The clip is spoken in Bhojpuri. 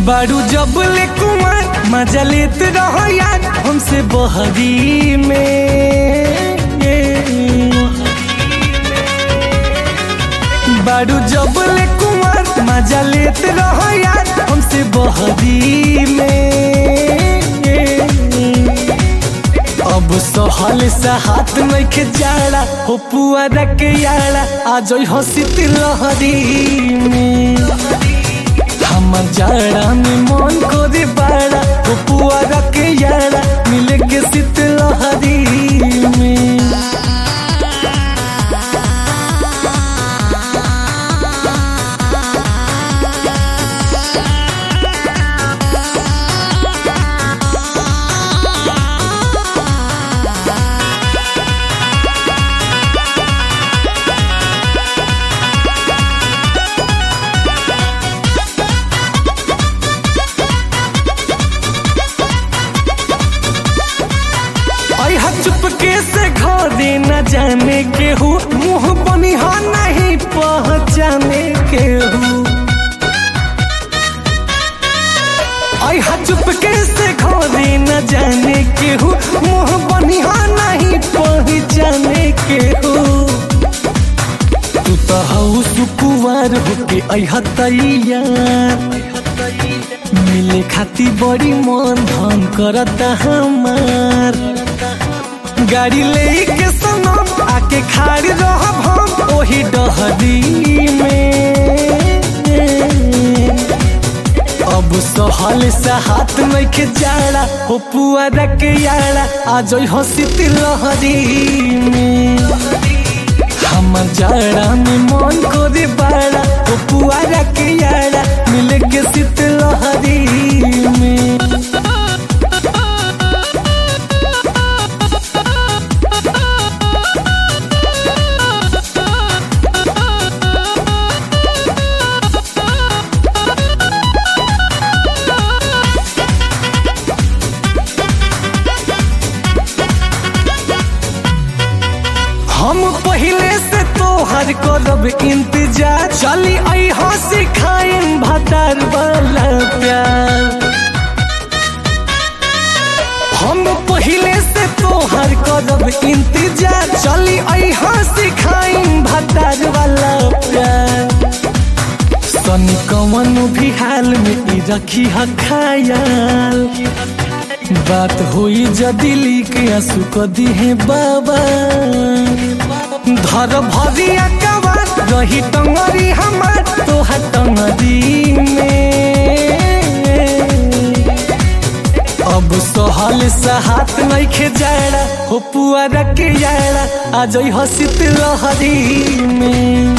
बारू जब ले कुमार मजा लेत रहो यार हमसे बहरी में बारू जब ले कुमार मजा लेत रहो यार हमसे बहरी में अब सहल से हाथ में के जाड़ा हो पुआरा के यारा आज हंसित लहरी में हमर जाड़ा में मन को दे बाड़ा हो पुआरा के यारा मिले के सित लहरी में अहा चुपके से घरे न जाने के हूँ मुँह बनिहा नहीं पहचाने के हूँ अहा चुपके से घरे न जाने के हूँ मुँह बनिहा नहीं पहचाने के हूँ तू तो हऊ सुकुवार होके अहा तैयार मिले खाती बड़ी मन धन करता हमार गाड़ी लेके सनम आके खाड़ रहब हम ओही डहरी में अब सहल से हाथ में के जाड़ा हो पुआरा के यारा आज हंसित लहरी में हमर जाड़ा में मन को दे बाड़ा हो पुआरा के यारा मिले के सित लहरी में हम पहले से तोहर करब इंतजार चली आई हंसी खाइन भतार वाला प्यार हम पहले से तोहर करब इंतजार चली आई हंसी खाइन भतार वाला प्यार सनी कवन भी हाल में ई रखी ह खायाल बात हुई जदी लिख आंसू कदी है बाबा धर भरिया कबार रही टंगरी हमार तोहर टंगरी में अब सहल से हाथ नहीं खे जाड़ा हो पुआरा के यारा आज हंसित लहरी में